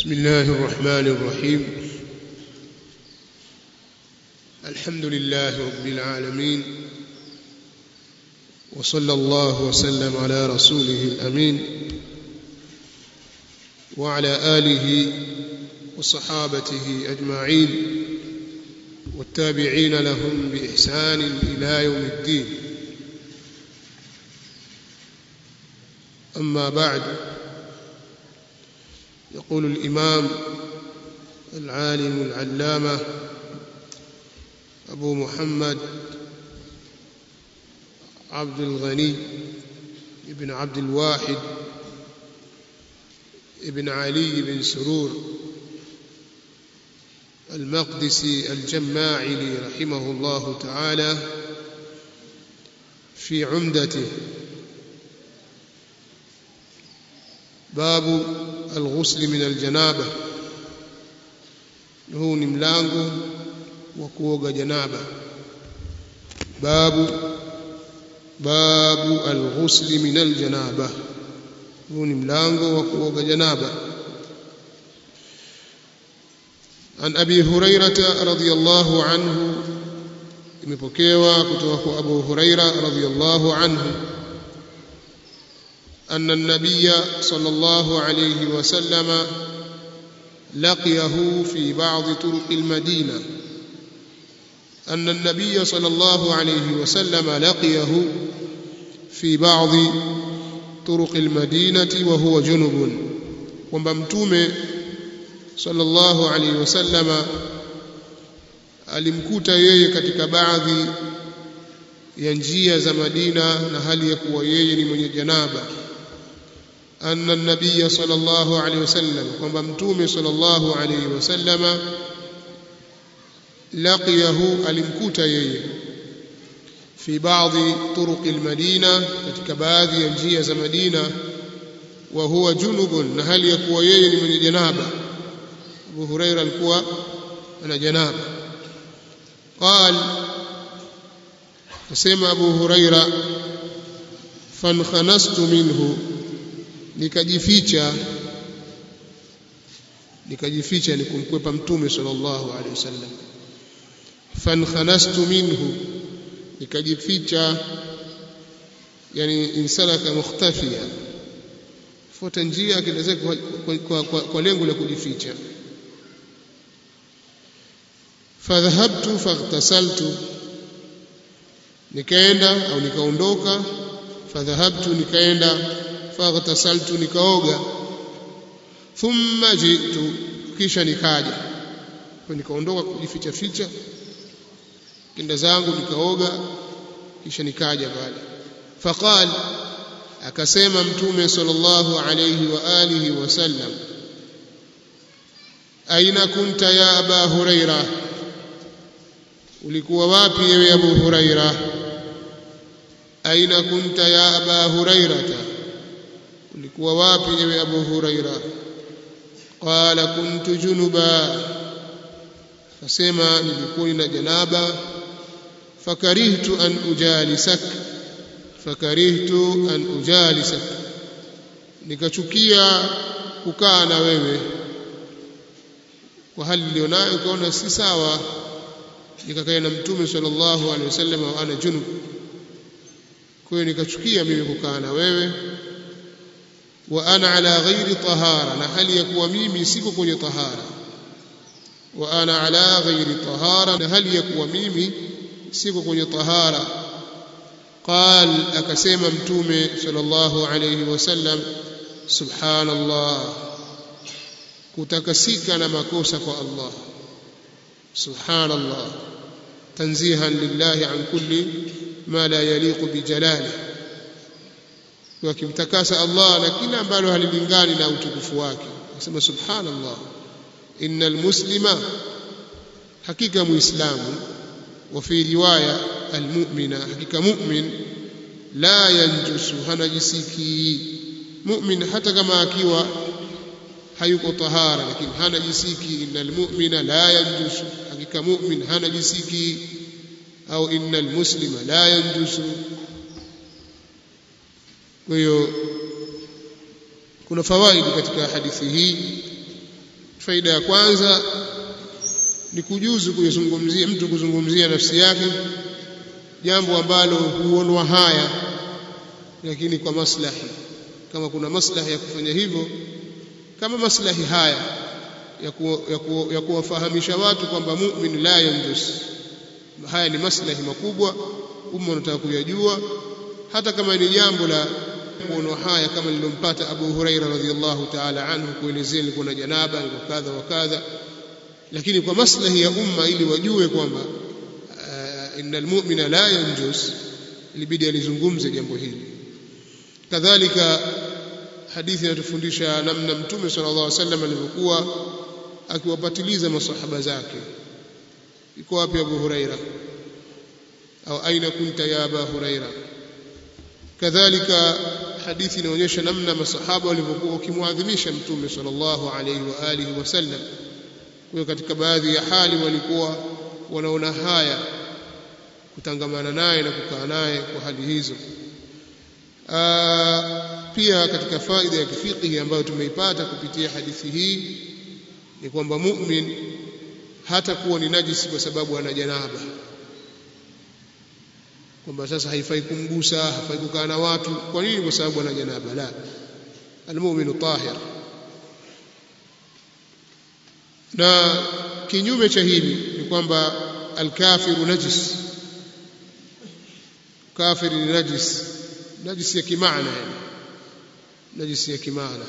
بسم الله الرحمن الرحيم الحمد لله رب العالمين وصلى الله وسلم على رسوله الأمين وعلى آله وصحابته أجمعين والتابعين لهم بإحسان إلى يوم الدين أما بعد يقول الإمام العالم العلامة أبو محمد عبد الغني ابن عبد الواحد ابن علي بن سرور المقدسي الجماعلي رحمه الله تعالى في عمدته باب الغسل من الجنابة huu ni mlango wa kuoga janaba babu babu alghusli min aljanaba huu ni mlango wa kuoga janaba عن أبي هريرة رضي الله عنه imepokewa kutoka kwa Abu Huraira radhiyallahu anhu أن النبي صلى الله عليه وسلم لقيه في بعض طرق المدينة أن النبي صلى الله عليه وسلم لقيه في بعض طرق المدينة وهو جنب وممتوم صلى الله عليه وسلم alimkuta yeye katika baadhi ya njia za Madina na hali ya kuwa yeye ni mwenye janaba anna an-nabiy sallallahu alayhi wasallam kwamba mtume sallallahu alayhi wasallama laqiyahu alimkuta yeye fi baadhi turuq al-madina katika baadhi ya njia za Madina wa huwa junubun na hali ya kuwa yeye ni mwenye janaba Abu Huraira alikuwa ana janaba قال فسمع أبو هريرة فانخنست منه nikajificha nikajificha ni kumkwepa mtume sallallahu alaihi wasallam fankhanastu minhu nikajificha yani insalaka mukhtafiya fuata njia akielezea kwa, kwa, kwa, kwa, kwa lengo la kujificha fadhhabtu faghtasaltu nikaenda au nikaondoka fadhhabtu nikaenda faghtasaltu nikaoga thumma jitu kisha nikaja kwa nikaondoka kujificha ficha kenda zangu nikaoga kisha nikaja pale faqal akasema mtume sallallahu alayhi wa alihi wasallam aina kunta ya aba huraira ulikuwa wapi ewe abu huraira aina kunta ya aba hurairata ulikuwa wapi ewe Abu Huraira qala kuntu junuba akasema nilikuwa nina janaba fakarihtu an ujalisak fakarihtu an ujalisak nikachukia kukaa na wewe kwa hali nilionayo kaona si sawa nikakaa na mtume sallallahu alaihi wasallam wa ana junub kwa hiyo nikachukia mimi kukaa na wewe wa ana ala ghairi tahara na hali ya kuwa mimi siko kwenye tahara wa ana ala ghairi tahara na hali ya kuwa mimi siko kwenye tahara قال akasema mtume sallallahu alayhi wasallam subhanallah kutakasika na makosa kwa Allah subhanallah tanzihan lillahi an kulli ma la yaliqu bijalalihi wakimtakasa Allah na kila ambalo halilingani na utukufu wake nasema subhanallah innal muslima hakika muislamu wa fi riwaya almu'mina hakika mu'min la yanjusu hanajisiki mu'min hata kama akiwa hayuko tahara lakini hanajisiki innal mu'mina la yanjusu hakika mu'min hanajisiki au innal muslima la yanjusu kwa hiyo kuna fawaidi katika hadithi hii faida ya kwanza ni kujuzu kuzungumzia mtu kuzungumzia nafsi yake jambo ambalo huonwa haya lakini kwa maslahi kama kuna maslahi ya kufanya hivyo kama maslahi haya ya, ku, ya, ku, ya kuwafahamisha watu kwamba mu'min la yanjus haya ni maslahi makubwa umma unataka kuyajua hata kama ni jambo la kuonwa haya kama lilompata Abu Huraira radhiallahu ta'ala anhu kuelezea alikuwa na janaba alikuwa kadha wa kadha lakini kwa maslahi ya umma ili wajue kwamba uh, innal mu'mina la yanjus ilibidi alizungumze jambo hili kadhalika hadithi inatufundisha namna mtume sallallahu alaihi wasallam alivyokuwa akiwapatiliza masahaba zake iko wapi Abu Huraira au aina kunta ya Abu Huraira kadhalika hadithi inaonyesha namna masahaba walivyokuwa wakimwadhimisha mtume sallallahu alaihi wa alihi wasallam kwa katika baadhi ya hali walikuwa wanaona haya kutangamana naye na kukaa naye kwa hali hizo Aa, pia katika faida ya kifikihi ambayo tumeipata kupitia hadithi hii ni kwamba mu'min hata kuwa ni najisi kwa sababu ana janaba kwamba sasa haifai kumgusa hafai kukaa na watu kwa nini kwa sababu ana janaba la almu'minu tahir na kinyume cha hili ni kwamba alkafiru najis kafiri ni najis najisi ya kimaana yani najisi ya kimaana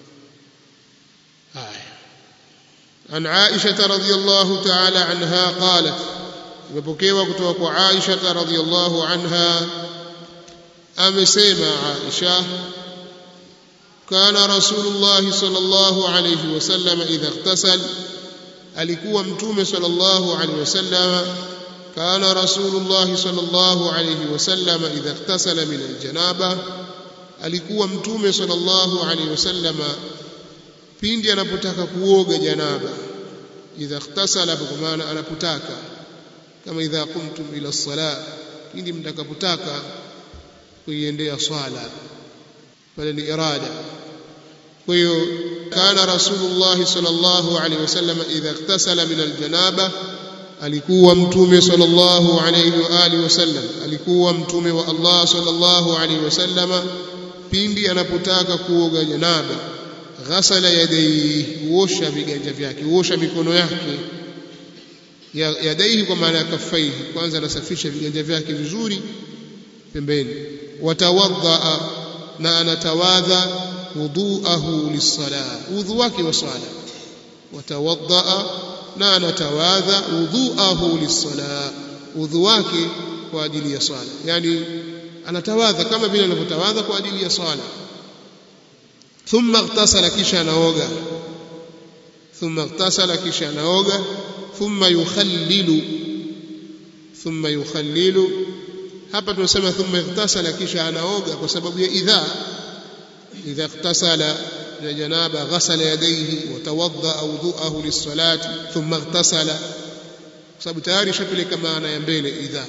haya عن عائشة رضي الله تعالى عنها قالت imepokewa kutoka kwa Aisha radhiyallahu anha amesema Aisha kana Rasulullah sallallahu alayhi wasallam idha ightasal alikuwa mtume sallallahu alayhi wasallam kana Rasulullah sallallahu alayhi wasallam idha ightasala min aljanaba alikuwa mtume sallallahu alayhi wasallam pindi anapotaka kuoga janaba idha ightasala kwa maana anapotaka kama idha qumtum ila sala pindi mtakapotaka kuiendea swala pale ni irada kwa hiyo kana rasulullah sallallahu alaihi wasallam idha iktasala min aljanaba alikuwa mtume sallallahu alaihi wa alihi wasallam alikuwa mtume wa Allah sallallahu alaihi wasallam pindi anapotaka kuoga janaba ghasala yadayhi huosha viganja vyake huosha mikono yake yadaihi kwa maana ya kaffaihi kwanza anasafisha viganja vyake vizuri pembeni watawadha na anatawadha wuduahu lisala udhu wake wa sala watawadha na anatawadha wuduahu lisala udhu wake kwa ajili ya sala yani anatawadha kama vile anavyotawadha kwa ajili ya sala thumma ightasala kisha anaoga thumma ightasala kisha anaoga ثم يخلل ثم يخلل hapa tunasema thumma ightasala kisha anaoga kwa sababu ya idha idha ightasala na janaba ghasala yadayhi wa tawadda wudu'ahu lis-salati thumma ightasala kwa sababu tayari shapeleka maana ya mbele idha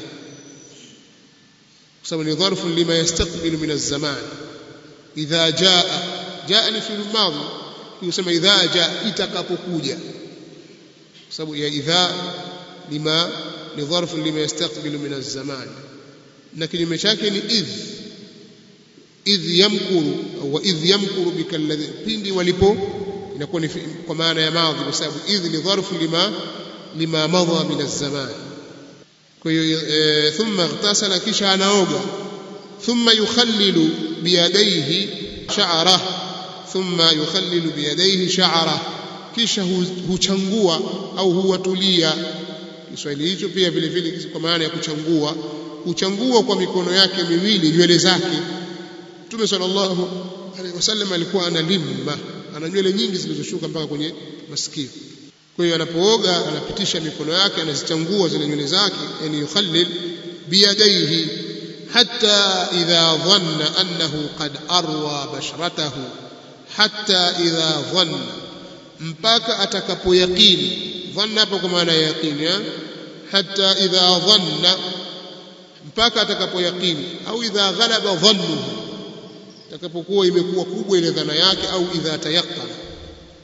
kwa sababu ni dharfu lima yastaqbilu min az-zaman idha jaa jaa ni fi'l madhi kusema idha jaa itakapokuja sababu ya idha lima ni dharfu lima yastaqbilu min az-zaman na kinyume chake ni idh idh yamkuru au idh yamkuru bika alladhi pindi walipo inakuwa ni kwa maana ya madhi kwa sababu idh ni dharfu lima lima madha min az-zaman kwa hiyo thumma ightasala kisha anaoga thumma yukhallilu biyadayhi sha'ra thumma yukhallilu biyadayhi sha'ra kisha huchangua au huwatulia Kiswahili hicho pia vile vile kwa maana ya kuchangua huchangua kwa mikono yake miwili nywele zake Mtume sallallahu alaihi wasallam alikuwa ana limma ana nywele nyingi zilizoshuka mpaka kwenye masikio kwa hiyo anapooga anapitisha mikono yake anazichangua zile nywele zake yani yukhallil biyadaihi hatta idha dhanna annahu qad arwa basharatahu hatta idha dhanna mpaka atakapoyaqini dhanna hapo kwa maana ya yaqini hatta idha dhanna mpaka atakapoyaqini au idha ghalaba dhannuhu atakapokuwa imekuwa kubwa ile dhana yake au idha tayaqqana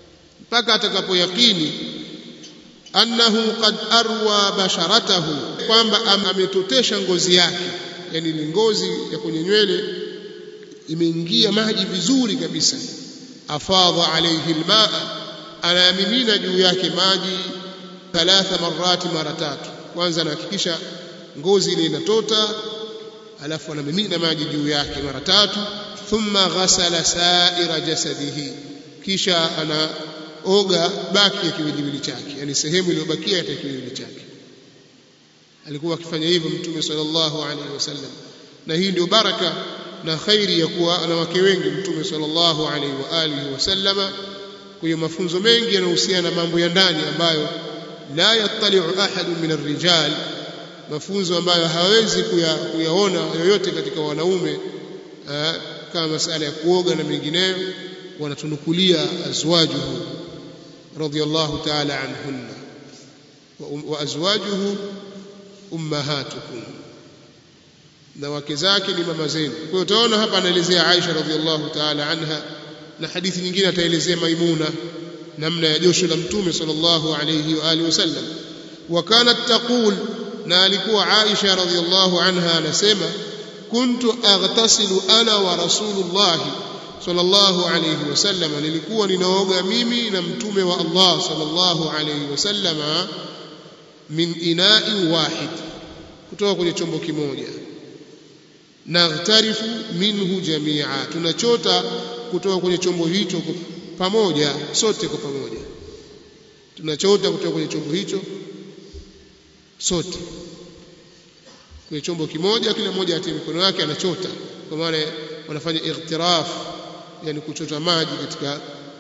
mpaka atakapoyakini annahu qad arwa basharatahu kwamba ametotesha ngozi yake yani ni ngozi ya kwenye nywele imeingia maji vizuri kabisa afadha alayhi almaa anayamimina juu yake maji thalatha marati mara tatu kwanza anahakikisha ngozi ile inatota alafu anamimina maji juu yake mara tatu thumma ghasala sa'ira jasadihi kisha anaoga baki ya kiwiliwili chake yani sehemu iliyobakia ya kiwiliwili chake alikuwa akifanya hivyo mtume sallallahu alaihi wasallam na hii ndio baraka na khairi ya kuwa ana wake wengi mtume sallallahu alaihi wa alihi wasallama kwa mafunzo mengi yanayohusiana na mambo ya ndani ambayo la yattali'u ahadun min ar-rijal mafunzo ambayo hawezi kuyaona yoyote katika wanaume kama masala ya kuoga na mengineyo wanatunukulia azwajuhu radiyallahu ta'ala anhunna wa azwajuhu ummahatukum na wake zake ni mama zenu kwa hiyo utaona hapa anaelezea Aisha radhiallahu ta'ala anha na hadithi nyingine ataelezea Maimuna namna ya josho la mtume sallallahu alayhi wa alihi wasallam wa kanat taqul na alikuwa Aisha radhiallahu anha anasema kuntu aghtasilu ana wa rasulullah sallallahu alayhi wasallam nilikuwa ninaoga mimi na mtume wa Allah sallallahu alayhi wasallam min ina'i wahid kutoka kwenye chombo kimoja naghtarifu minhu jamia tunachota kutoka kwenye chombo hicho pamoja sote kwa pamoja tunachota kutoka kwenye chombo hicho sote kwenye chombo kimoja kila mmoja atie mikono yake anachota kwa maana wanafanya ightiraf yani kuchota maji katika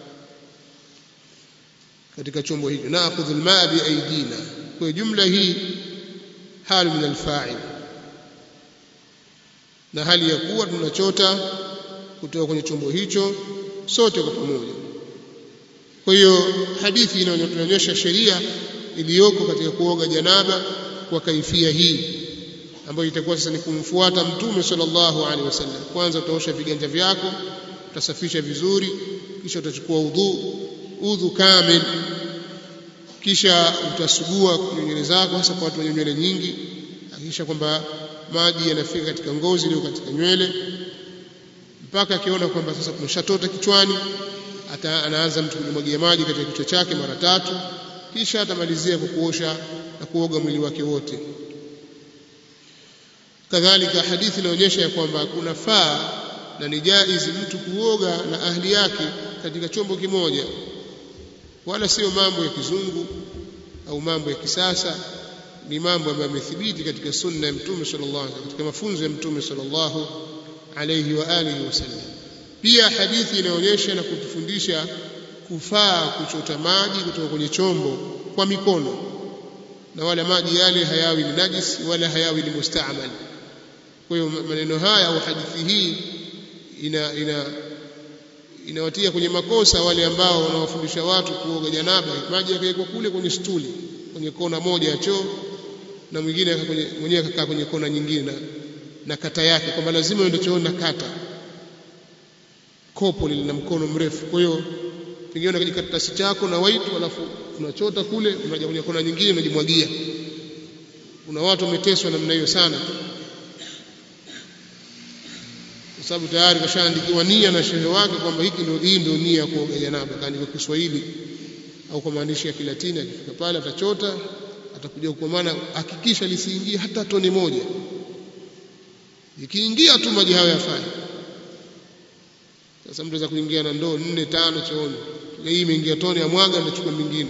katika chombo hicho naakhudhu almaa bi aidina kwa jumla hii hali min alfa'il na hali ya kuwa tunachota kutoka kwenye chombo hicho sote kwa pamoja kwa hiyo hadithi inaonyesha sheria iliyoko katika kuoga janaba kwa kaifia hii ambayo itakuwa sasa ni kumfuata mtume sallallahu alaihi wasallam kwanza utaosha viganja vyako utasafisha vizuri kisha utachukua udhu udhu kamil kisha utasugua nywele zako hasa kwa watu wenye nywele nyingi hakikisha kwamba maji yanafika katika ngozi iliyo katika nywele mpaka akiona kwamba sasa kumeshatota kichwani ata anaanza mtu kumwagia maji katika kichwa chake mara tatu kisha atamalizia kwa kuosha na kuoga mwili wake wote kadhalika hadithi inaonyesha ya kwamba kunafaa na ni jaizi mtu kuoga na ahli yake katika chombo kimoja wala sio mambo ya kizungu au mambo ya kisasa ni mambo ambayo yamethibiti katika sunna ya mtume sallallahu alaihi katika mafunzo ya mtume sallallahu alaihi wa alihi wasallam pia hadithi inaonyesha na kutufundisha kufaa kuchota maji kutoka kwenye chombo kwa mikono na wala maji yale hayawi ni najis wala hayawi ni mustaamal kwa hiyo maneno haya au hadithi hii ina ina inawatia kwenye makosa wale ambao wanawafundisha watu kuoga janaba maji yakawekwa kule kwenye stuli kwenye kona moja ya choo na mwingine mwenyewe akakaa kwenye kona nyingine na, na kata yake kwamba lazima uende chooni na kata kopo lina mkono mrefu kwa hiyo pengine una kijikaratasi chako na waitu alafu unachota kule unaja kwenye kona nyingine unajimwagia kuna watu wameteswa namna hiyo sana kwa sababu tayari kashaandikiwa nia na shehe wake kwamba hiki ndio hii ndio nia ya kuoga janaba kaandika Kiswahili au kwa maandishi ya Kilatini akifika pale atachota atakuja kwa maana hakikisha lisiingie hata tone moja ikiingia tu maji hayo yafai sasa mtu anaweza kuingia na ndoo nne tano chooni hii imeingia tone ya mwaga ndachukua mingine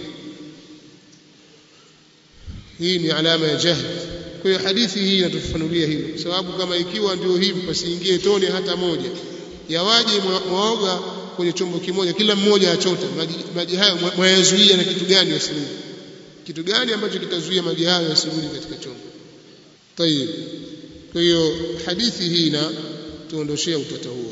hii ni alama ya jahili kwa hiyo hadithi hii inatufafanulia hilo kwa sababu kama ikiwa ndio hivi pasiingie tone hata moja yawaje mwaoga kwenye chombo kimoja kila mmoja achota maji, maji hayo mwayazuia na kitu gani yasimuni kitu gani ambacho kitazuia maji hayo yasimuni katika chombo tayib kwa hiyo hadithi hii na tuondoshea utata huo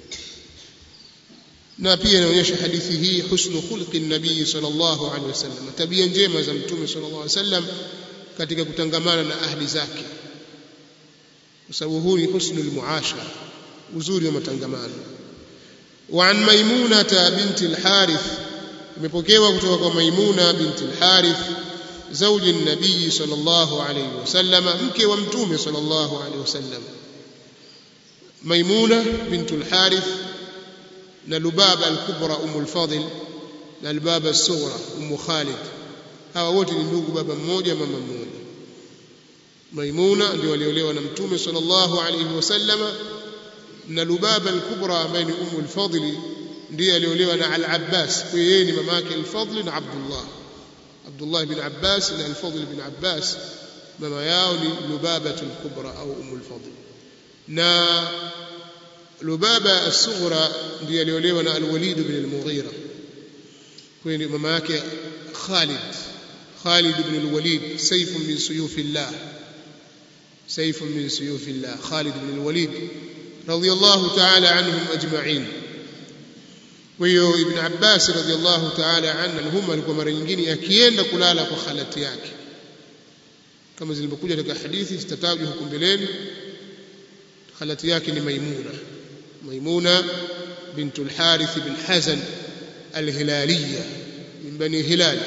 na pia inaonyesha hadithi hii husnu khulqi nabii sallallahu alaihi wasallam tabia njema za mtume sallallahu alaihi wasallam katika kutangamana na ahli zake kwa sababu huu ni husnul muashara uzuri wa matangamano وعن ميمونة بنت الحارث imepokewa kutoka kwa Maimuna binti al-Harith zauji nabii sallallahu alayhi wasallam mke wa mtume sallallahu alayhi wasallam Maimuna bintu al-Harith na Lubaba al-Kubra Umm al-Fadl na Lubaba al-Sughra Umm Khalid hawa wote ni ndugu baba mmoja mama mmoja Maimuna ndio waliolewa na mtume sallallahu alayhi wasallama na Lubaba al-Kubra ambaye ni Umm al-Fadl ndiye aliolewa na Al-Abbas kwa yeye ni mamake al-Fadl na Abdullah Abdullah bin Abbas na al-Fadl bin Abbas mama yao ni Lubaba al-Kubra au Umm al-Fadl na Lubaba as-Sughra ndiye aliolewa na al-Walid bin al-Mughira kwa hiyo mama yake Khalid Khalid bin al-Walid sayf min suyufillah سيف من سيوف الله خالد بن الوليد رضي الله تعالى عنهم أجمعين ويو ابن عباس رضي الله تعالى عنهما alikuwa mara nyingine akienda kulala kwa khalati yake kama zilivyokuja katika hadithi zitatajwa huko mbeleni khalati yake ni Maimuna Maimuna bint al-Harith bin Hazan al-Hilaliyya min bani Hilal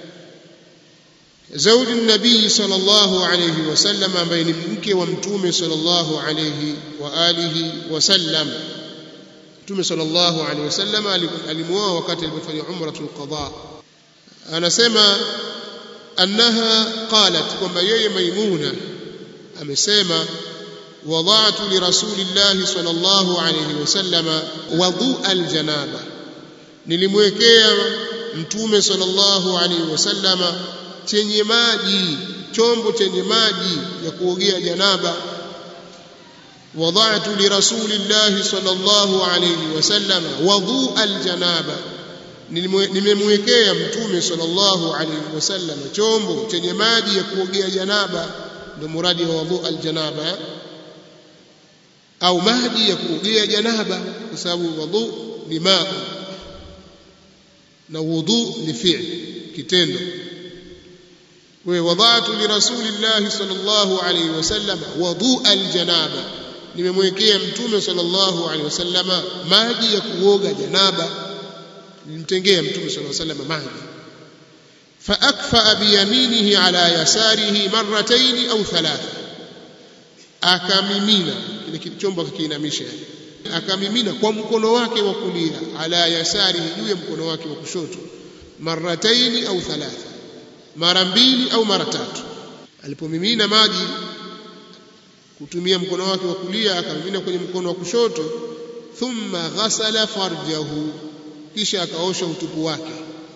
زوج النبي صلى الله عليه وسلم ambaye ni mke wa mtume sallallahu alayhi wa alihi wasallam mtume sallallahu alayhi wasallam alimuoa wakati alipofanya umratul qada anasema annaha qalat kwamba yeye maimuna amesema wada'tu li rasulillahi sallallahu alayhi wasallam wadu aljanaba nilimwekea mtume sallallahu alayhi wasallama chenye maji chombo chenye maji ya kuogea janaba wada'tu li rasulillahi sallallahu alayhi wasallam wudhu aljanaba nimemwekea mtume sallallahu alayhi wasallam chombo chenye maji ya kuogea janaba ndio muradi wa wudhu aljanaba au maji ya kuogea janaba kwa sababu wudhu ni maa na wudhu ni fi'l kitendo ووضعت لرسول الله صلى الله عليه وسلم وضوء الجنابه nimemwekea mtume sallallahu alaihi wasallama maji ya kuoga janaba nilimtengea mtume sallallahu alaihi wasallam maji faakfa biyaminihi ala yasarihi marratayn au thalatha akamimina kile chombo akikiinamisha akamimina kwa mkono wake wa kulia ala yasarihi juu ya mkono wake wa kushoto marratayn au thalatha mara mbili au mara tatu alipomimina maji kutumia mkono wake wa kulia akamimina kwenye mkono wa kushoto thumma ghasala farjahu kisha akaosha utupu wake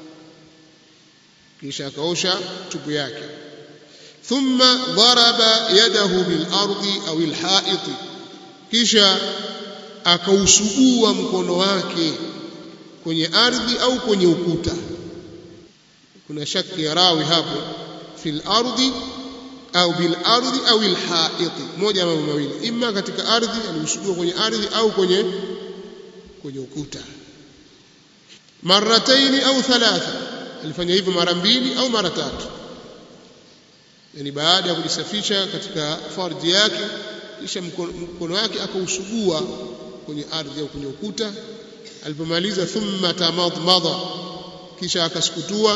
kisha akaosha tupu yake thumma daraba yadahu bil ardi au al ha'it kisha akausugua mkono wake kwenye ardhi au kwenye ukuta kuna shaki ya rawi hapo fil ardi au bil ardi au al ha'it moja mambo mawili imma katika ardhi aliusugua kwenye ardhi au kwenye kwenye ukuta marataini au thalatha alifanya hivyo mara mbili au mara tatu yani baada ya kujisafisha katika farji yake kisha mkono wake akausugua kwenye ardhi au kwenye ukuta alipomaliza thumma tamadmada kisha akasukutua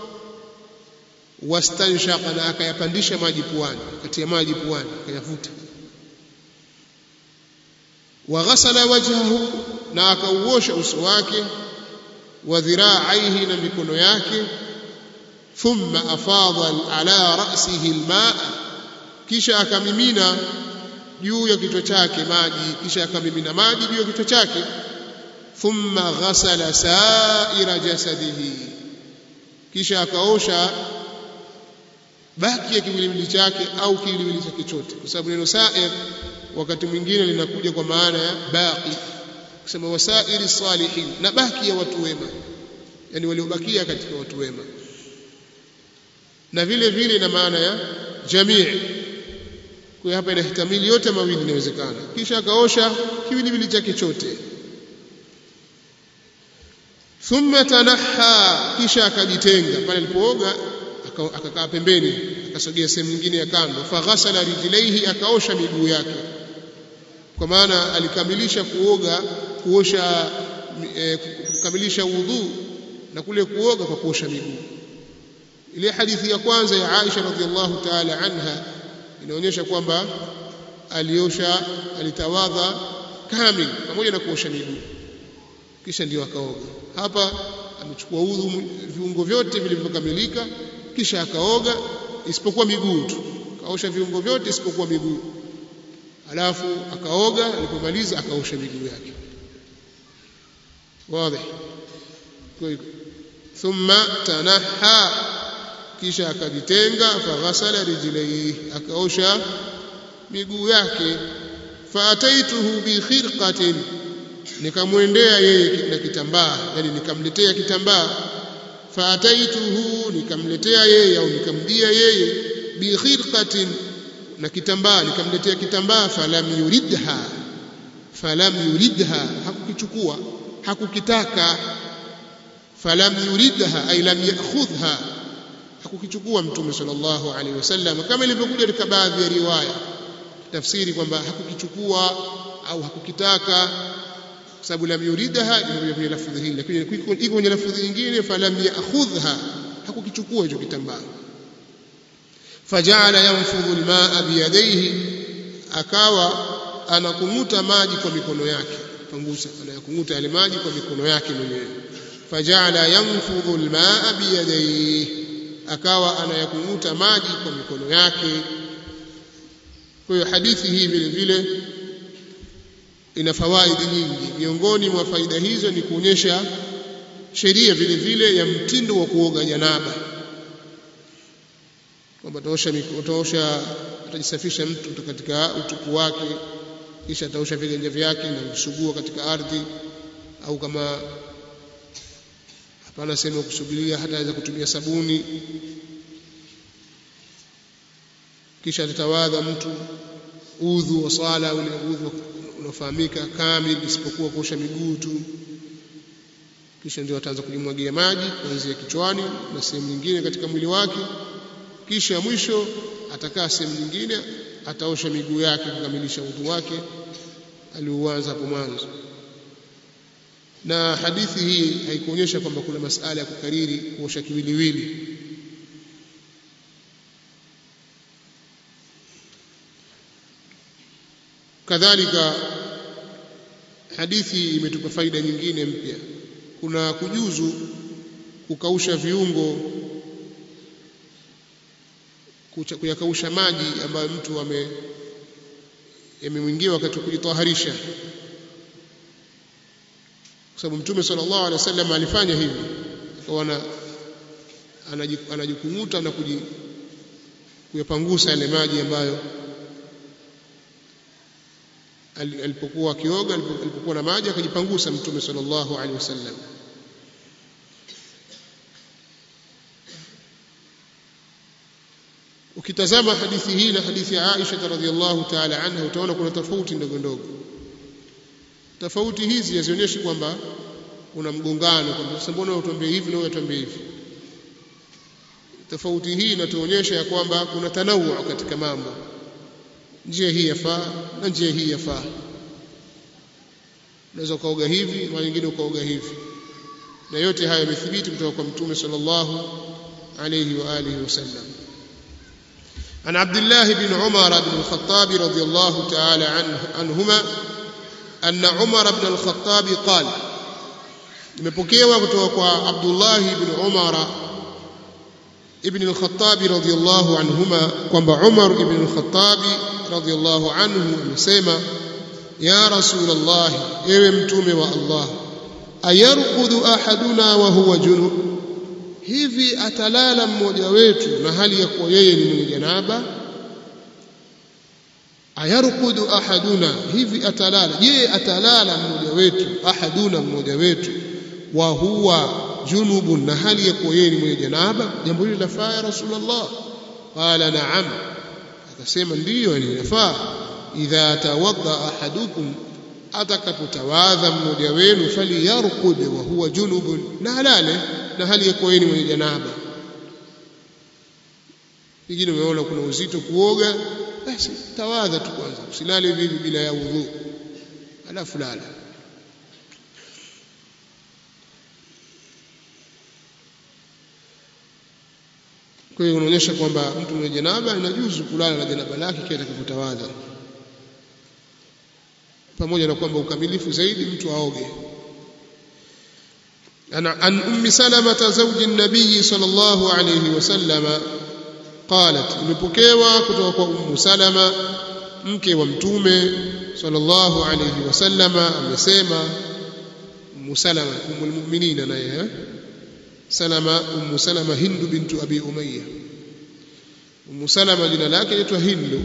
wastanshaqa na akayapandisha maji puani katia maji puani akayavuta waghasala wajhahu na akauosha uso wake wa dhiraaihi na mikono yake thumma afadha ala ra'sihi almaa kisha akamimina juu ya kichwa chake maji kisha akamimina maji juu ya kichwa chake thumma ghasala sa'ira jasadihi kisha akaosha baki ya kiwiliwili chake au kiwiliwili chake chote kwa sababu neno sa'ir wakati mwingine linakuja kwa maana ya baqi kusema wasairi salihin na baki ya watu wema yani waliobakia katika watu wema na vile vile na maana ya jamii kwa hapa inahtamili yote mawili inawezekana kisha akaosha kiwiliwili chake chote thumma tanaha kisha akajitenga pale alipooga akakaa pembeni akasogea sehemu nyingine ya kando faghasala rijlaihi akaosha miguu yake kwa maana alikamilisha kuoga kuosha e, kukamilisha udhu na kule kuoga kwa kuosha miguu ile hadithi ya kwanza ya Aisha radhiallahu ta'ala anha inaonyesha kwamba aliosha alitawadha kamil pamoja na kuosha miguu kisha ndio akaoga hapa amechukua udhu viungo vyote vilivyokamilika kisha akaoga isipokuwa miguu tu kaosha viungo vyote isipokuwa miguu alafu akaoga alipomaliza akaosha miguu yake wazi thumma tanaha kisha akajitenga faghasala rijlaihi akaosha miguu yake faataituhu bi khirqatin nikamwendea yeye na kitambaa yani nikamletea kitambaa faataituhu nikamletea yeye au nikamjia yeye bi khirqatin na kitambaa nikamletea kitambaa falam yuridha falam yuridha hakukichukua hakukitaka falam yuridha ay lam ya'khudha hakukichukua mtume sallallahu alaihi wasallam kama ilivyokuja katika baadhi ya riwaya tafsiri kwamba hakukichukua au hakukitaka kwa sababu lam yuridha imekuja kwenye lafudhi hili lakini iko kwenye lafudhi nyingine falam ya'khudha hakukichukua hicho kitambaa faja'ala yanfudhu almaa biyadayhi akawa anakumuta maji kwa mikono yake pangusa anayakumuta yale maji kwa mikono yake mwenyewe faja'ala yanfudhu almaa biyadayhi akawa anayakumuta maji kwa mikono yake kwa hiyo hadithi hii vile vile ina fawaidi nyingi miongoni mwa faida hizo ni kuonyesha sheria vile vile ya mtindo wa kuoga janaba kwamba ataosha ataosha atajisafisha mtu katika utupu wake kisha ataosha viganja vyake na kusugua katika ardhi au kama hapana sehemu kusugulia hata aweza kutumia sabuni kisha atatawadha mtu udhu wa swala ule udhu unaofahamika kamil isipokuwa kuosha miguu tu kisha ndio ataanza kujimwagia maji kuanzia kichwani na sehemu nyingine katika mwili wake kisha mwisho atakaa sehemu nyingine ataosha miguu yake kukamilisha udhu wake aliuanza hapo mwanzo na hadithi hii haikuonyesha kwamba kuna masala ya kukariri kuosha kiwiliwili kadhalika hadithi imetupa faida nyingine mpya kuna kujuzu kukausha viungo kuyakausha maji ambayo mtu ame yamemwingia wakati wa kujitaharisha kwa sababu mtume sallallahu alaihi wasallam alifanya hivi akawa anajikumuta na kuyapangusa yale maji ambayo alipokuwa akioga alipokuwa na maji akajipangusa mtume sallallahu alaihi wasallam ukitazama hadithi hii na hadithi ya Aisha radhiallahu ta'ala anha utaona kuna tofauti ndogo ndogo tofauti hizi hazionyeshi kwamba kuna mgongano kwamba sasa mbona utuambie hivi na wewe utuambie hivi tofauti hii inatuonyesha ya kwamba kuna tanawu katika mambo njia hii yafaa na njia hii yafaa unaweza ukaoga hivi na nyingine ukaoga hivi na yote haya yamethibiti kutoka kwa mtume sallallahu alayhi wa alihi wasallam عن عبد الله بن عمر بن الخطاب رضي الله تعالى عنه عنهما أن عمر بن الخطاب قال nimepokewa kutoka kwa Abdullah ibn Umar ibn al-Khattab radhiyallahu anhuma kwamba Umar ibn al-Khattab radhiyallahu anhu amesema ya Rasulullah ewe mtume wa Allah ayarqudu ahaduna wa huwa junub hivi atalala mmoja wetu na hali ya kuwa yeye ni mwenye janaba ayarqudu ahaduna hivi atalala je atalala mmoja wetu ahaduna mmoja wetu wa huwa junubun na hali ya kuwa yeye ni mwenye janaba jambo hili lafaa ya rasulullah qala na'am akasema ndiyo linafaa idha tawadda ahadukum atakapotawadha mmoja wenu faliyarqud wa huwa junubun na alale na hali ya kuwa yeye ni mwenye janaba pengine umeona kuna uzito kuoga basi tawadha tu kwanza usilale vivi bila ya udhu alafu lala kwa hiyo unaonyesha kwamba mtu mwenye janaba inajuzu kulala na janaba lake kile atakapotawadha pamoja na kwamba ukamilifu zaidi mtu aoge عن أم سلمة زوج النبي صلى الله عليه وسلم قالت imepokewa kutoka kwa Ummu Salama mke wa mtume sallallahu alayhi wasallama amesema Ummu Salama ummul mu'minin naye Salama Ummu Salama Hindu bintu Abi Umayya Ummu Salama jina lake linaitwa Hindu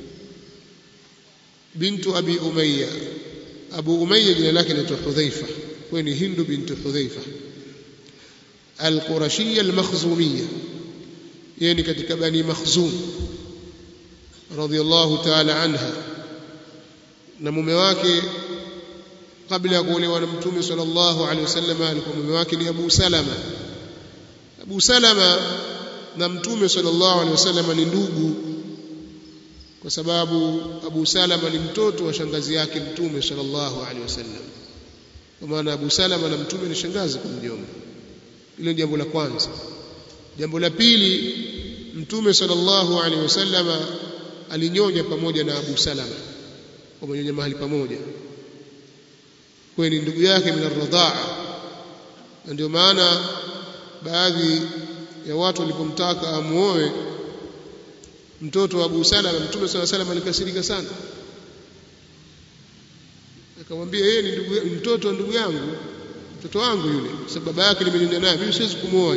bintu Abi Umayya Abu Umayya jina lake linaitwa Hudhaifa kwa ni Hindu bintu Hudhaifa al-Qurashiyya al-Makhzumiyya yani katika bani Makhzum radhiyallahu ta'ala anha na mume wake kabla ya kuolewa na mtume sallallahu alaihi wasallam alikuwa mume wake ni Abu Salama Abu Salama na mtume sallallahu alaihi wasallam ni ndugu kwa sababu Abu Salama ni mtoto wa shangazi yake mtume sallallahu alaihi wasallam kwa maana Abu Salama na mtume ni shangazi kwa mjomba hilo jambo la kwanza jambo la pili mtume sallallahu alaihi wasallama alinyonya pamoja na Abu Salama wamenyonya mahali pamoja kwa ni ndugu yake min ar-radhaa na ndio maana baadhi ya watu walipomtaka amuoe mtoto wa Abu Salama mtume sallallahu alaihi wasallam alikasirika sana akamwambia yeye ni ndugu mtoto wa ndugu yangu mtoto wangu yule sababu baba yake nimenyonya naye mimi siwezi kumwoa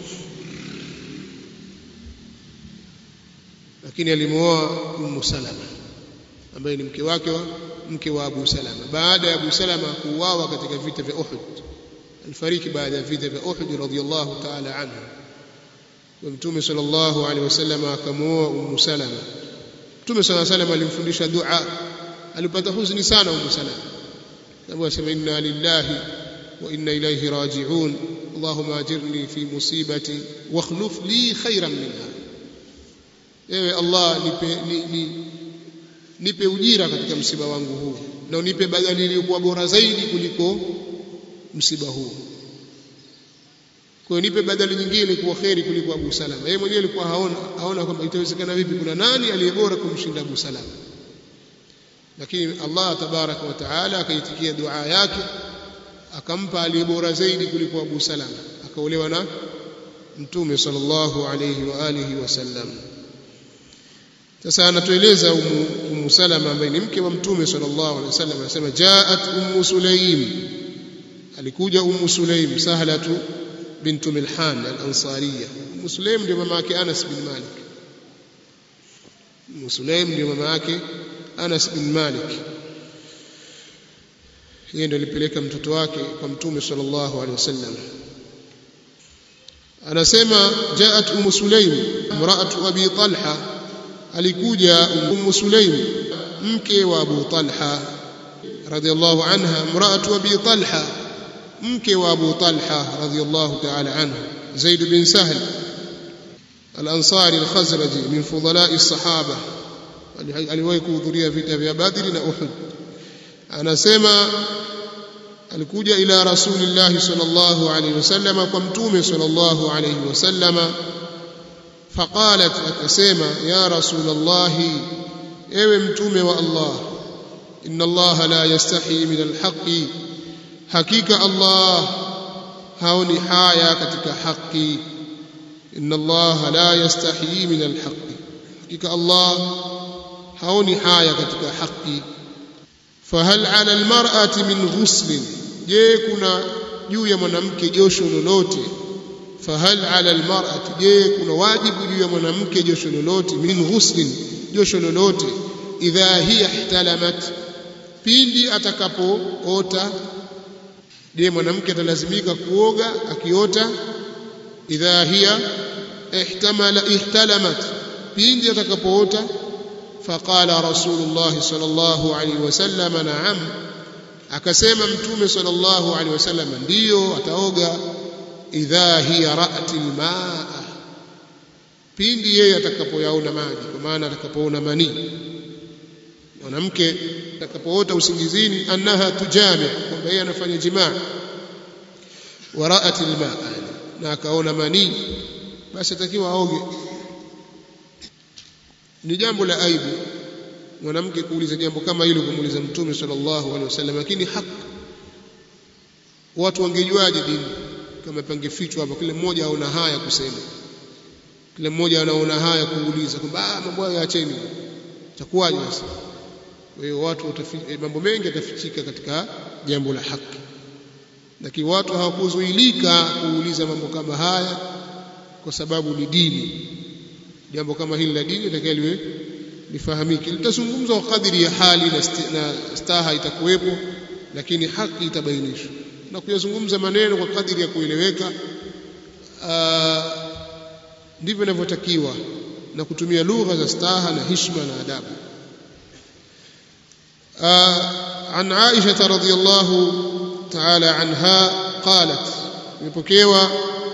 lakini alimuoa Ummu Salama ambaye ni mke wake wa mke wa Abu Salama baada ya Abu Salama kuuawa katika vita vya Uhud alifariki baada ya vita vya Uhud radhiyallahu ta'ala anhu wa Mtume sallallahu alaihi wasallam akamuoa Ummu Salama Mtume sallallahu alaihi wasallam alimfundisha dua alipata huzuni sana Ummu Salama sababu asema inna lillahi wa inna ilayhi raji'un Allahumma ajirni fi musibati wa akhluf li khayran minha ewe Allah nipe ni, ni, nipe ujira katika msiba wangu huu na unipe badali iliyokuwa bora zaidi kuliko msiba huu kwa hiyo nipe badali nyingine kuwa kheri kuliko Abu Salama yeye mwenyewe alikuwa haona haona kwamba itawezekana vipi kuna nani aliyebora kumshinda Abu Salama lakini Allah tabaraka wa taala akaitikia dua yake akampa aliyebora zaidi kuliko Abu Salama akaolewa na Mtume sallallahu alayhi wa alihi wasallam sasa anatueleza Ummu Salama ambaye ni mke wa Mtume sallallahu alaihi wasallam anasema jaat Ummu Sulaim alikuja Ummu Sulaim Sahlatu bintu Milhan al-Ansariya Ummu Sulaim ndio mama yake Anas bin Malik Ummu Sulaim ndio mama yake Anas bin Malik yeye ndio alipeleka mtoto wake kwa Mtume sallallahu alaihi wasallam anasema jaat Ummu Sulaim imra'atu Abi Talha alikuja Ummu Sulaim mke wa Abu Talha radhiallahu anha mraatu Abi Talha mke wa Abu Talha radhiallahu ta'ala anhu Zaid bin Sahl al-Ansari al-Khazraji min fudala'i as-sahaba aliwahi kuhudhuria vita vya Badri na Uhud anasema alikuja ila rasulillah sallallahu alayhi wasallam kwa mtume sallallahu alayhi wasallam فقالت akasema ya rasul allah ewe mtume wa allah inna allah la yastahi min alhaqi hakika allah haoni haya katika haki inna allah la yastahi min alhaqi hakika allah haoni haya katika haki fahal ala almar'ati min ghusl je kuna juu ya mwanamke josho lolote fahal ala almar'ati je kuna wajibu juu ya mwanamke josho lolote min ghuslin josho lolote idha hiya ihtalamat pindi atakapoota je mwanamke atalazimika kuoga akiota idha hiya ihtamala ihtalamat pindi atakapoota faqala rasulullah sallallahu alaihi wasallam na'am akasema mtume sallallahu alaihi wasallam ndiyo ataoga idha hiya ra'at almaa pindi yeye atakapoyaona maji kwa maana atakapoona manii mwanamke atakapoota usingizini annaha tujami kwamba yeye anafanya jimaa wa ra'at almaa na akaona manii basi atakiwa aoge ni jambo la aibu mwanamke kuuliza jambo kama hilo kumuuliza mtume sallallahu alaihi wasallam lakini haki watu wangejuaje dini kama pangefichwa hapa kila mmoja aona haya kusema kila mmoja anaona haya kuuliza kwamba ah mambo hayo yaacheni itakuwaje sasa kwa hiyo watu mambo mengi yatafichika katika jambo la haki lakini watu hawakuzuilika kuuliza mambo kama haya kwa sababu ni dini jambo kama hili la dini litakaliwe lifahamike litazungumzwa kwa kadiri ya hali na, na staha itakuwepo lakini haki itabainishwa na kuyazungumza maneno kwa kadiri ya kueleweka ndivyo inavyotakiwa na kutumia lugha za staha na hishma na adabu عن عائشة رضي الله تعالى عنها قالت imepokewa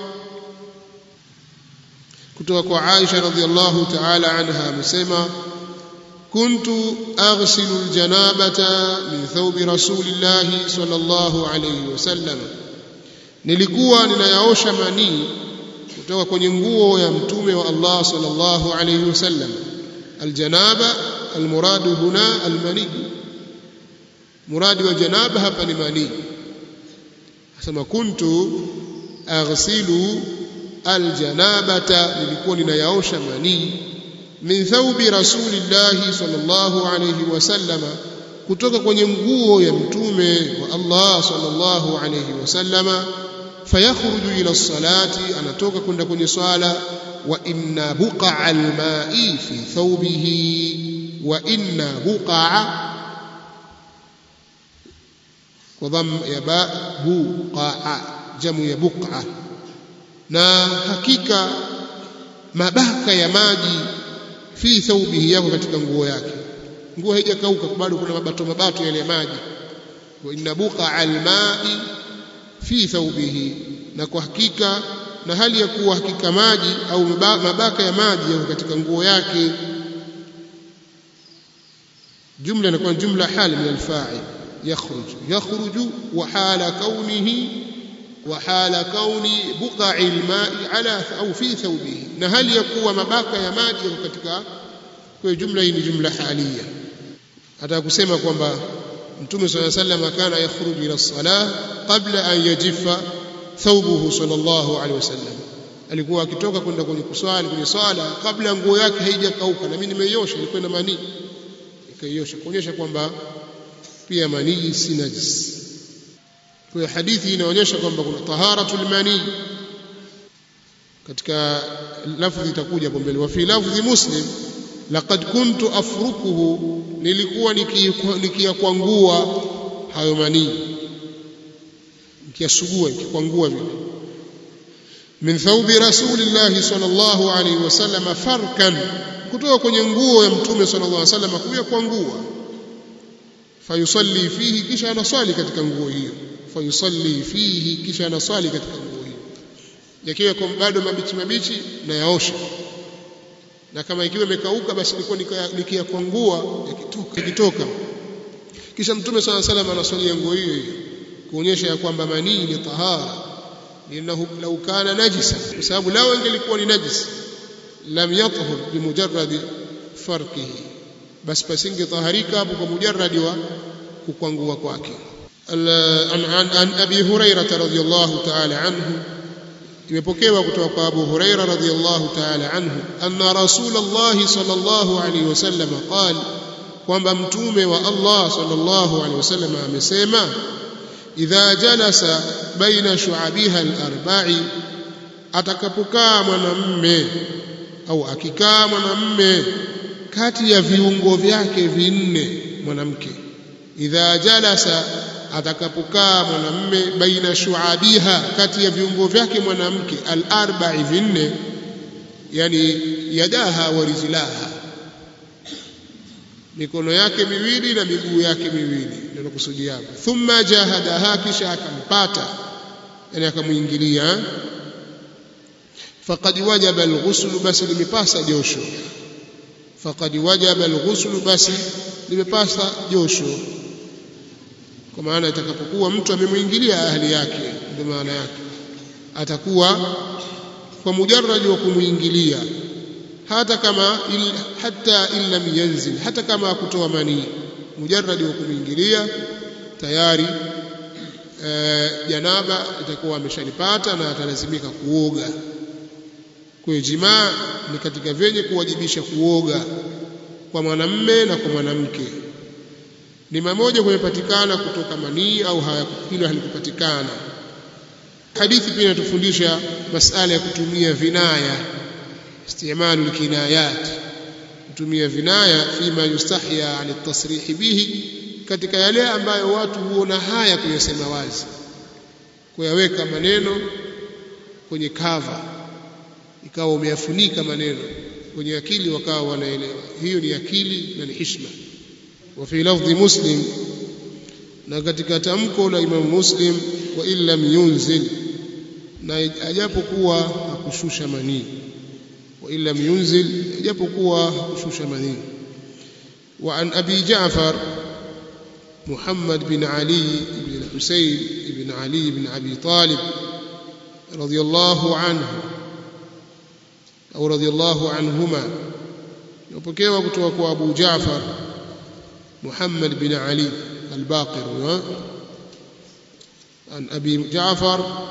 kutoka kwa Aisha radhiallahu ta'ala anha amesema kuntu aghsilu aljanabata min thawbi rasulillahi sallallahu alayhi wasallam nilikuwa ninayaosha manii kutoka kwenye nguo ya mtume wa Allah sallallahu alayhi wasallam aljanaba almuradu huna almani muradi wa janaba hapa ni manii asema kuntu aghsilu aljanabata nilikuwa ninayaosha manii min thawbi rasulillahi sallallahu alayhi wasallama kutoka kwenye nguo ya mtume wa Allah sallallahu alayhi wasallama fayakhruju ila salati anatoka kwenda kwenye swala wa inna buqa alma'i fi thawbihi wa inna buqa kwa dham ya ba buqa jamu ya buqa na hakika mabaka ya maji fi thawbihi yako katika nguo yake nguo haijakauka bado kuna mabato mabato yale ya maji wa inna buqa alma'i fi thawbihi na kwa hakika na hali ya kuwa hakika maji au mabaka ya maji yako katika nguo yake jumla inakuwa jumla hali min alfa'il yakhruj yakhruju wa hala kaunihi wa hala kauni buqa'i alma'i ala au fi thawbihi na hali ya kuwa mabaka ya maji yako katika kwa jumla hii ni jumla halia hata kusema kwamba mtume صلى الله عليه وسلم كان يخرج الى الصلاه قبل ان يجف ثوبه صلى الله عليه وسلم alikuwa akitoka kwenda kwenye kuswali kwenye swala kabla nguo yake haijakauka na mimi nimeiosha ilikuwa na manii ikaiosha kuonyesha kwamba pia manii si najis kwa hiyo hadithi inaonyesha kwamba kuna taharatul manii katika lafzi itakuja hapo mbele wa fi lafzi muslim laqad kuntu afrukuhu nilikuwa nikiyakwangua hayo manii nikiyasugua nikikwangua vile min thawbi rasulillahi sallallahu alaihi wasallam farkan kutoka kwenye nguo ya mtume sallallahu alaihi wasallam kuyakwangua fayusalli fihi kisha anaswali katika nguo hiyo fayusalli fihi kisha anaswali katika nguo hiyo yakiwa bado mabichi mabichi na yaosha na kama ikiwa imekauka basi nilikuwa nikiyakwangua yakitoka yakitoka kisha mtume swalla salam anaswalia nguo hiyo hiyo kuonyesha ya kwamba manii ni tahara linahu law kana najisa kwa sababu lao ingelikuwa ni najis lam yathhur bimujarrad farqihi basi pasinge taharika hapo kwa mujarradi wa kukwangua kwake an, an, an abi hurairah radhiyallahu ta'ala anhu imepokewa kutoka kwa Abu Huraira radhiyallahu ta'ala anhu anna Rasulullah sallallahu alaihi wasallam qala kwamba mtume wa Allah sallallahu alaihi wasallam amesema idha jalasa baina shu'abiha al-arba'i atakapokaa mwanamme au akikaa mwanamme kati ya viungo vyake vinne mwanamke idha jalasa atakapokaa mwanamme baina shuabiha kati ya viungo vyake mwanamke al-arba'i vinne yani yadaha wa rijlaha mikono yake miwili na miguu yake miwili ndio kusudi yake thumma jahadaha kisha akampata yani akamuingilia faqad wajaba al-ghusl basi limepasa josho faqad wajaba al-ghusl basi limepasa josho kwa maana itakapokuwa mtu amemuingilia ahli yake ndio maana yake atakuwa kwa mujarrad wa kumuingilia hata kama il, hata in lam yanzil hata kama akutoa manii mujarrad wa kumuingilia tayari e, janaba itakuwa ameshalipata na atalazimika kuoga kwa jimaa ni katika vyenye kuwajibisha kuoga kwa mwanamme na kwa mwanamke ni mamoja kumepatikana kutoka manii au hilo halikupatikana hadithi pia inatufundisha masala ya kutumia vinaya istimalu alkinayat kutumia vinaya fima yustahya an tasrih bihi katika yale ambayo watu huona haya kuyasema wazi kuyaweka maneno kwenye kava ikawa umeyafunika maneno kwenye akili wakawa wanaelewa hiyo ni akili na ni hishma wa fi lafdhi muslim na katika tamko la Imam Muslim wa illam yunzil na ajapokuwa hakushusha manii wa illam yunzil ajapokuwa hakushusha manii wa an abi Ja'far محمد بن علي بن الحسين بن علي بن أبي طالب رضي الله عنه أو رضي الله عنهما يبكيوا كتوك أبو جعفر محمد بن علي الباقر عن أبي جعفر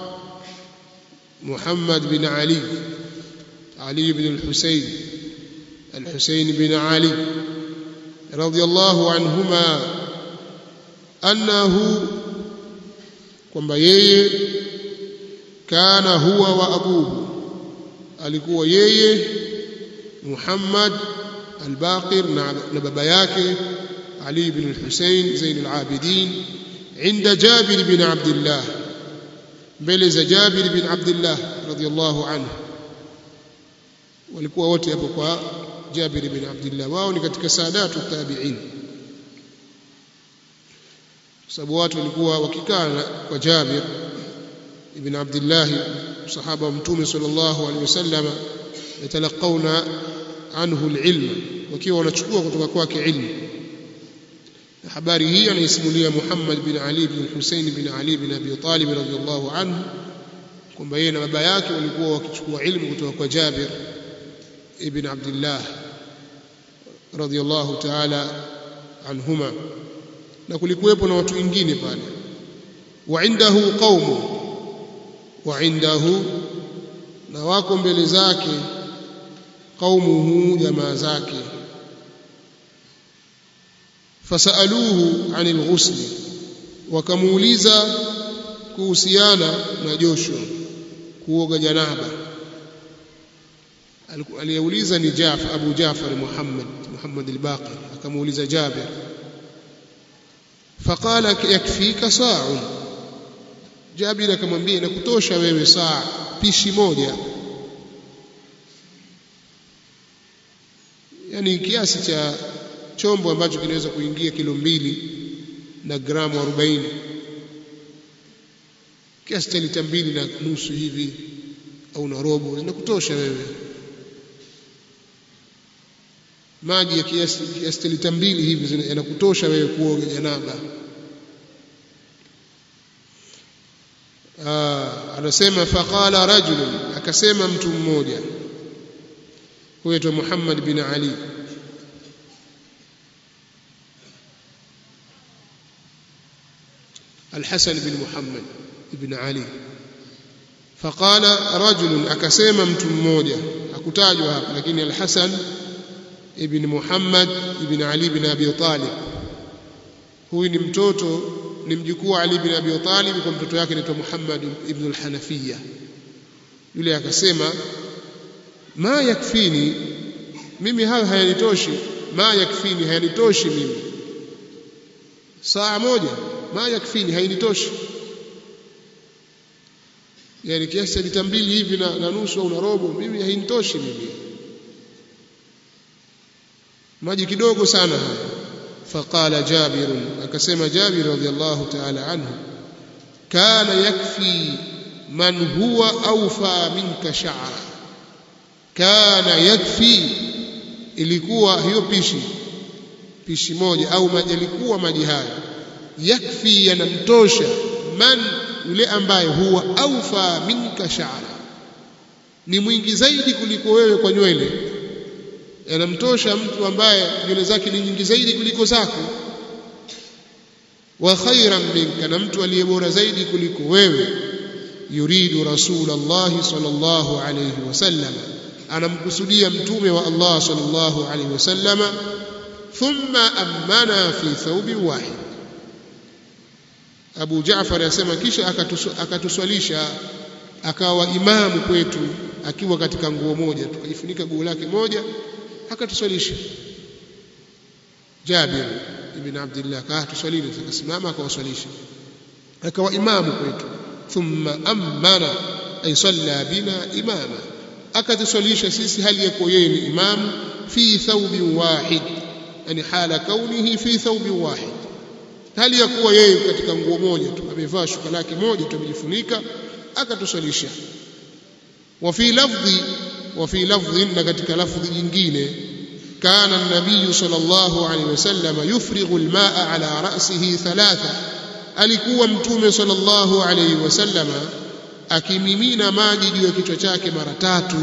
محمد بن علي علي بن الحسين الحسين بن علي رضي الله عنهما annahu kwamba yeye kana huwa wa abuhu alikuwa yeye Muhammad al-Baqir na baba yake Ali ibn al-Husayn Zain al-Abidin عند جابر بن عبد الله mbele za Jabir bin Abdullah radhiyallahu anhu walikuwa wote hapo kwa Jabir bin Abdullah wao ni katika saadatu tabi'in sababu watu walikuwa wakikaa kwa Jabir ibn Abdullah sahaba wa mtume sallallahu alaihi wasallam yatalaqawna anhu alilm wakiwa wanachukua kutoka kwake ilmu habari hii anaisimulia Muhammad bin Ali bin Hussein bin Ali bin Abi Talib radhiyallahu anhu kwamba yeye na baba yake walikuwa wakichukua ilmu kutoka kwa Jabir ibn Abdullah radhiyallahu ta'ala anhuma na kulikuwepo na watu wengine pale wa indahu qaumu wa indahu na wako mbele zake qaumuhu jamaa zake fasaluhu anil ghusl wakamuuliza kuhusiana na josho kuoga janaba aliyeuliza ni Jafar Abu Jafar Muhammad Muhammad al-Baqir akamuuliza Jabir faqala yakfika sa'un Jabir akamwambia nakutosha wewe saa pishi moja yani kiasi cha chombo ambacho kinaweza kuingia kilo mbili na gramu 40 kiasi cha lita mbili na nusu hivi au na robo inakutosha wewe maji ya kiasi kiasi cha lita mbili hivi yanakutosha wewe kuoga janaba anasema faqala rajulun akasema mtu mmoja huyo Muhammad bin Ali الحسن بن محمد بن علي فقال رجل akasema mtu mmoja hakutajwa hapa lakini al-Hasan ibn Muhammad ibn Ali ibn Abi Talib huyu ni mtoto ni mjukuu wa Ali ibn Abi Talib kwa mtoto wake anaitwa Muhammad ibn al-Hanafiya yule akasema ma yakfini mimi hayo hayanitoshi ma yakfini hayanitoshi mimi saa moja ma yakfini hainitoshi yani kiasi cha lita mbili hivi na, na nusu au na robo mimi hainitoshi mimi maji kidogo sana haya faqala jabir akasema jabir radhiallahu ta'ala anhu kana yakfi man huwa awfa minka sha'ra kana yakfi ilikuwa hiyo pishi pishi moja au maji yalikuwa maji haya yakfi yanamtosha man yule ambaye huwa awfa minka sha'ra ni mwingi zaidi kuliko wewe kwa nywele yanamtosha mtu ambaye nywele zake ni nyingi zaidi kuliko zako wa khairan minka na mtu aliye bora zaidi kuliko wewe yuridu rasulullah sallallahu alayhi wasallam anamkusudia mtume wa Allah sallallahu alayhi wasallam thumma amana fi thawbi wahid Abu Jaafar asema kisha akatuswalisha akawa imamu kwetu akiwa katika nguo moja tukajifunika guo lake moja akatuswalisha Jabir ibn Abdullah akatuswalini akasimama akawaswalisha akawa imamu kwetu thumma amana ay salla bina imama akatuswalisha sisi hali yako yeye ni imamu fi thawbin wahid yani hala kaunihi fi thawbin wahid hali ya kuwa yeye katika nguo moja tu amevaa shuka lake moja tu amejifunika akatuswalisha wa fi lafdhi wa fi lafdhin na katika lafdhi nyingine kana an-nabiy sallallahu alayhi wasallam yufrighu al-ma'a ala ra'sihi thalatha alikuwa mtume sallallahu alayhi wasallam akimimina maji juu ya kichwa chake mara tatu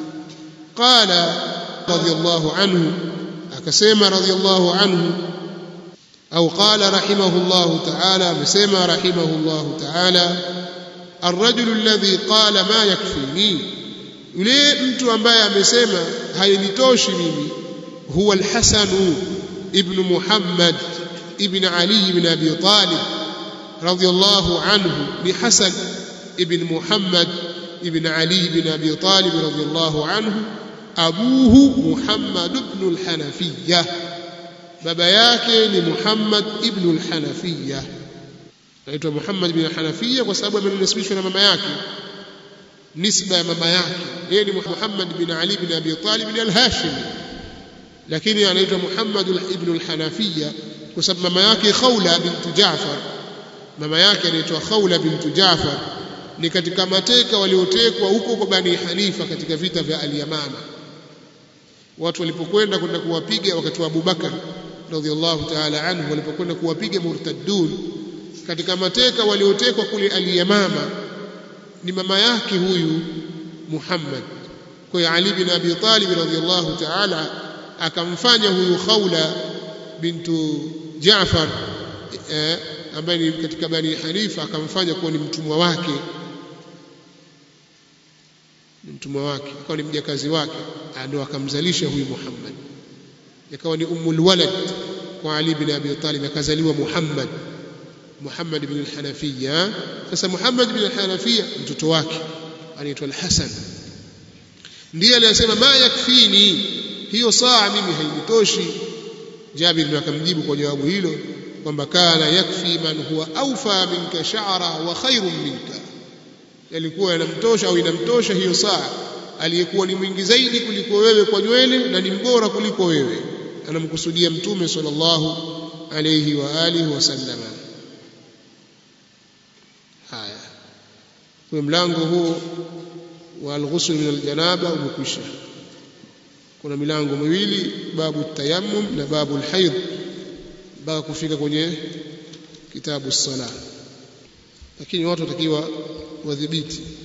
qala radiyallahu anhu akasema radiyallahu anhu au qala rahimahullahu ta'ala amesema rahimahullahu ta'ala الرجل الذي قال ما يكفيني yule mtu ambaye amesema hainitoshi mimi huwa al-Hasan ibn Muhammad ibn Ali ibn Abi Talib radiyallahu anhu ni Hasan ibn Muhammad ibn Ali ibn Abi Talib radiyallahu anhu abuhu Muhammad ibn al-Hanafiyya baba yake ni Muhammad ibn al-Hanafiyya naitwa Muhammad bin Hanafiya kwa sababu amenisibishwa na mama yake nisba ya mama yake yeye ni Muhammad bin Ali bin Abi Talib bin al-Hashimi lakini anaitwa Muhammad ibn al-Hanafiya kwa sababu mama yake Khawla bint Jaafar mama yake anaitwa Khawla bint Jaafar ni katika mateka waliotekwa huko kwa Bani Hanifa katika vita vya al-Yamama watu walipokwenda kwenda kuwapiga wakati wa Abubakar radhiallahu ta'ala anhu walipokwenda kuwapiga murtaddun katika mateka waliotekwa kule al-Yamama ni mama yake huyu Muhammad kwa hiyo Ali bin Abi Talib radhiyallahu ta'ala akamfanya huyu Khawla bintu Jaafar eh, ambaye ni katika Bani Hanifa akamfanya kuwa ni mtumwa wake ni mtumwa wake akawa ni mjakazi wake ndio akamzalisha huyu Muhammad ikawa ni ummul walad kwa Ali bin Abi Talib akazaliwa Muhammad Muhammad bin al-Hanafiya sasa Muhammad bin al-Hanafiya mtoto wake anaitwa al-Hasan ndiye aliyesema ma yakfini hiyo saa mimi hainitoshi Jabir akamjibu kwa jawabu hilo kwamba kana yakfi man huwa awfa minka sha'ra wa khairun minka yalikuwa yanamtosha au inamtosha hiyo saa aliyekuwa ni mwingi zaidi kuliko wewe kwa nywele na ni mbora kuliko wewe anamkusudia mtume sallallahu alayhi wa alihi wasallam haya kwa mlango huu wa al-ghusl min al-janaba umekwisha kuna milango miwili babu tayammum na babu al-hayd mpaka kufika kwenye kitabu sala lakini watu watakiwa wadhibiti